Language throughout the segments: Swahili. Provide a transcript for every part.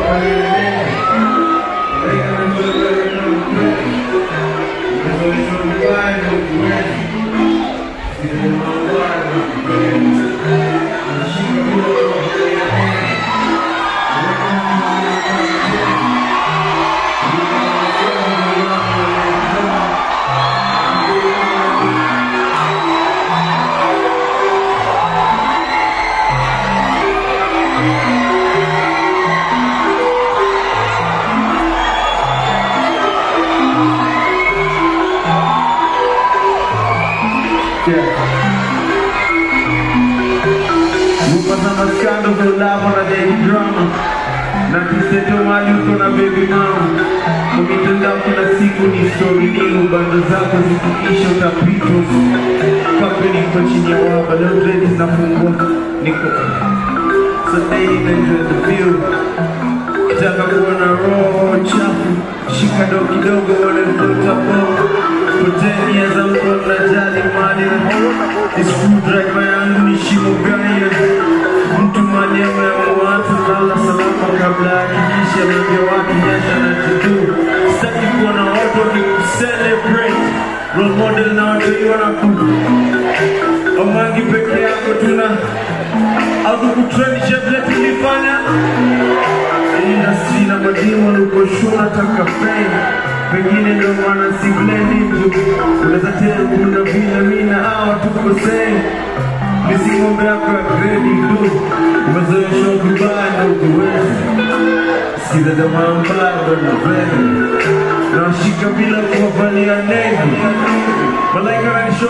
Mupasama scandals of love on a daily drama na kiseto mali uko na baby mama kwa mitandao kila siku ni story nini bando zako zifikisha utapitwa kampeni iko chini ya waba leo ladies nafungua niko so daily enjoy the view Taka kuona roho chafu shika do kidogo wale mtoto bongo potenia za mko mnajali mali ni screwdriver yangu ni shimo gani mtu mali ameamua watu lala salama kabla hakikisha mengi watu nyasha na jitu sitaki kuona watu wakicelebrate role model na watu hiyo wanakuja Omangi peke yako tuna au kutrendisha vile tulifanya industry na mademo uko shua taka fame pengine ndo maana si blendi mtu unaweza tena kuna vile mimi na hawa tuko same misi ng'ombe yako ya gredi tu umezoeshwa vibaya na ukuwezi sikiza jamaa mbaya ndo na vele nawashika bila kuwavalia nevi malaika nanisho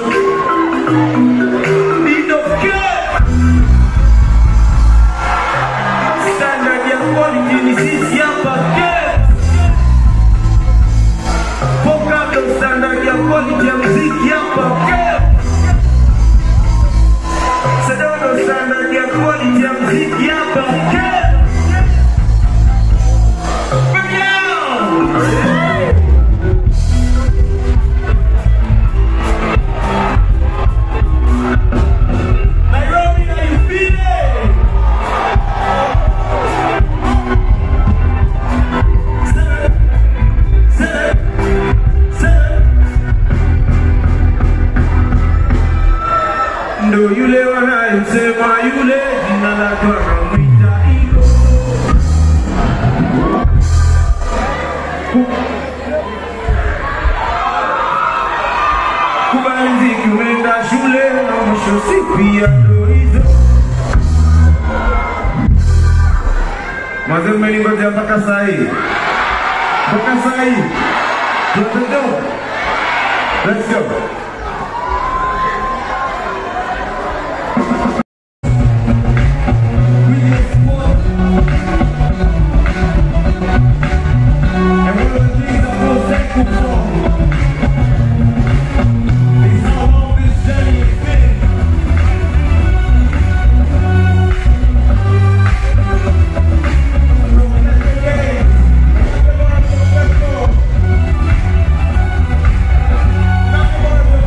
Nitokee standard ya quality ni sisi hapa Kenya. Poka ndo standard ya quality ya muziki hapa Kenya. Sada ndo standard ya quality ya muziki hapa Kenya. Bring it on! Nairobi, na you feel it? ndo yule wanayemsema yule jina lake wanamwita iko kubanziki umeenda shule na mwisho si pia ndo hizo Mazee mmeningojea mpaka saa hii, mpaka saa hii. Let's go. Let's go. And one of the things I'm most thankful for is how long this journey has been. From the days, let's go. Now,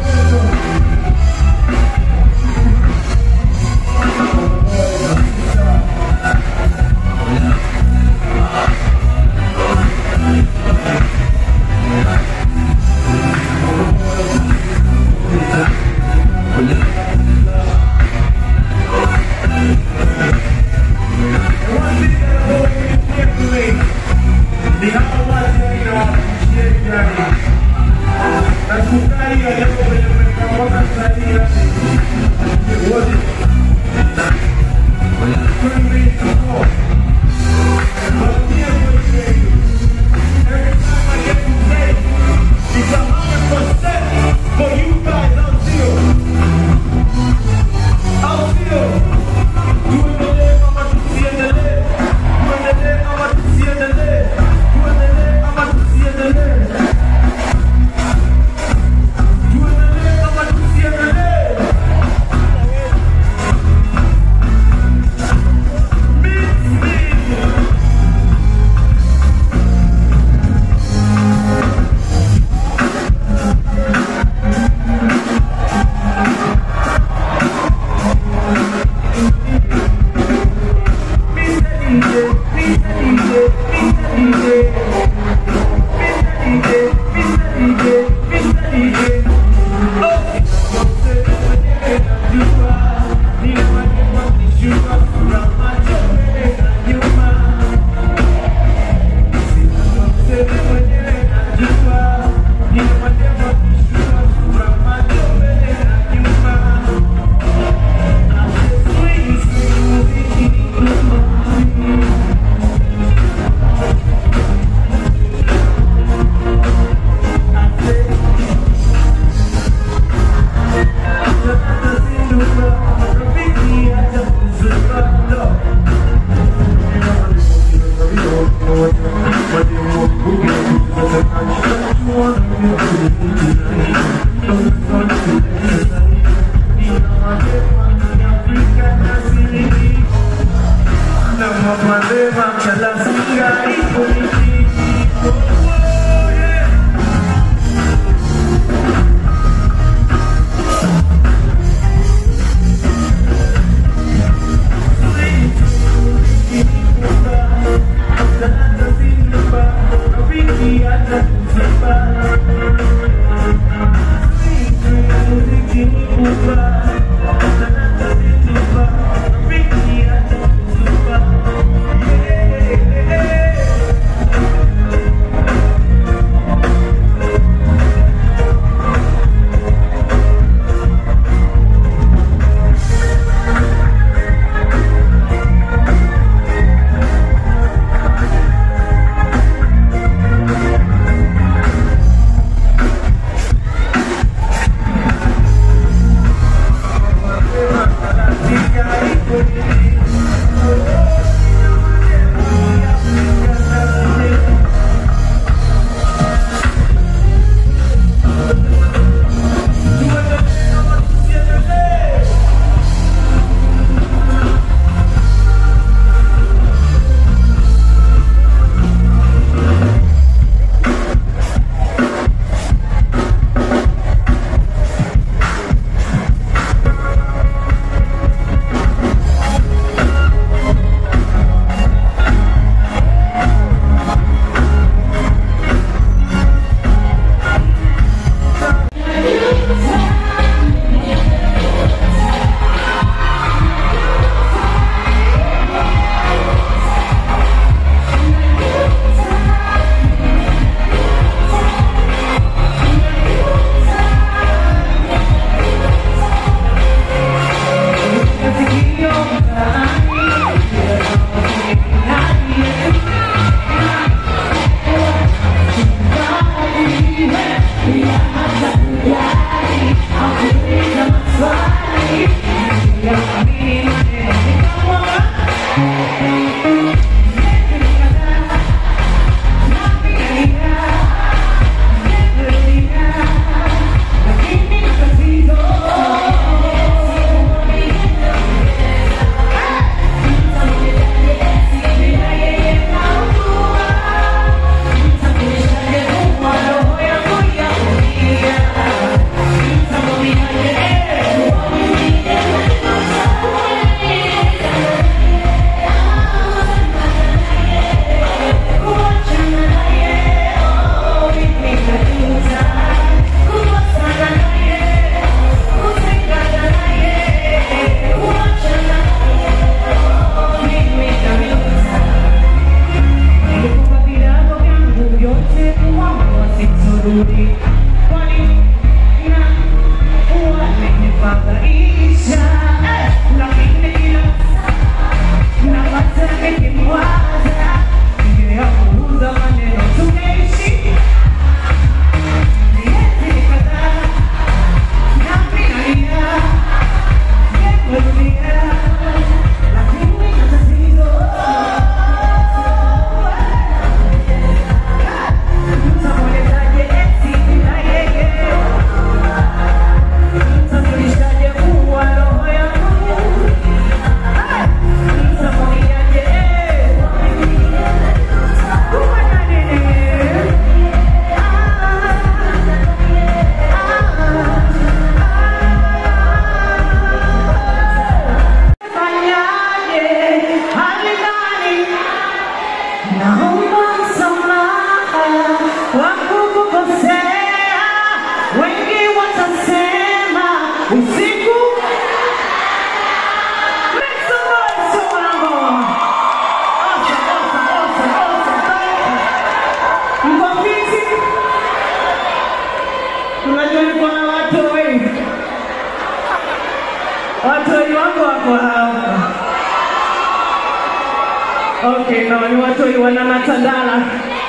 Okay, no, ni watoi wana Natandala.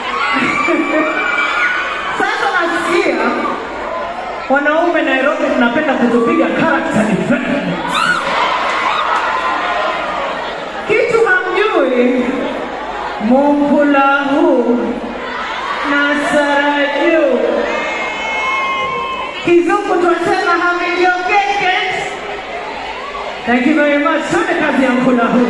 Sasa nasikia wanaume Nairobi tunapenda kutupiga character development. Kitu hamjui, Mungulahu na Saraju kizungu twasema hamiliongeke. Thank you very much. Tuende kazi ya Mungulahu.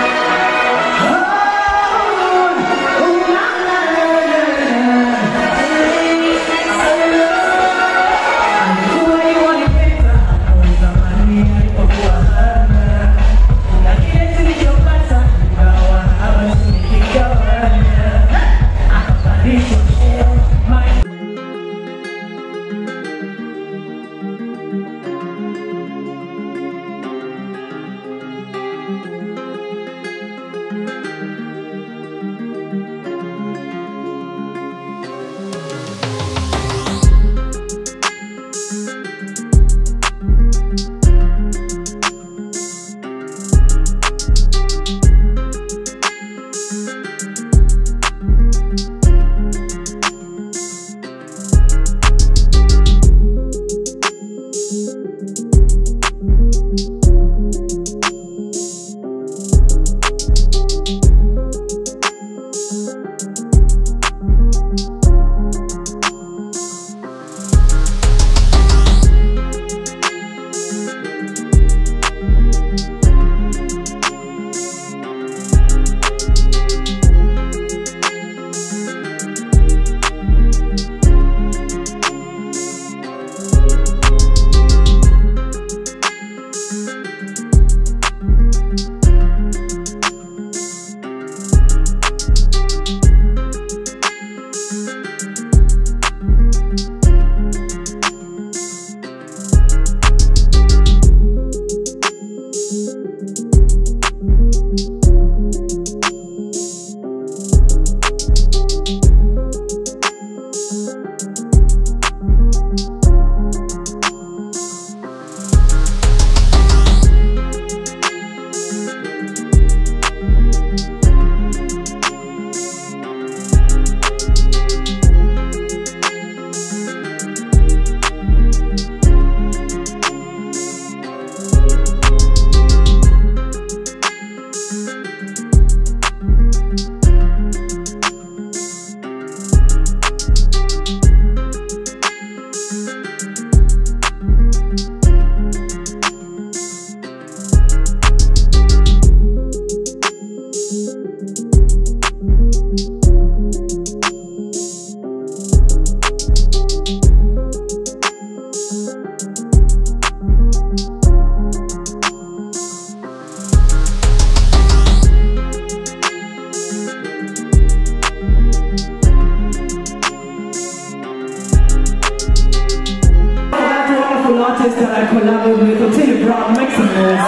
That wonderful artist that I collaborated with, Otile Brown, make some noise.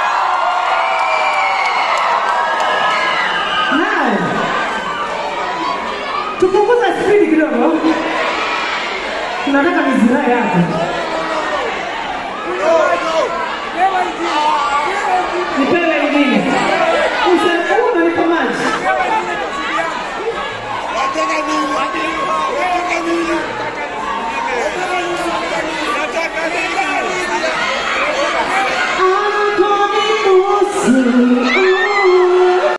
Hi. Tupunguze spidi kidogo. Tunataka mizirai hapa. Nipewe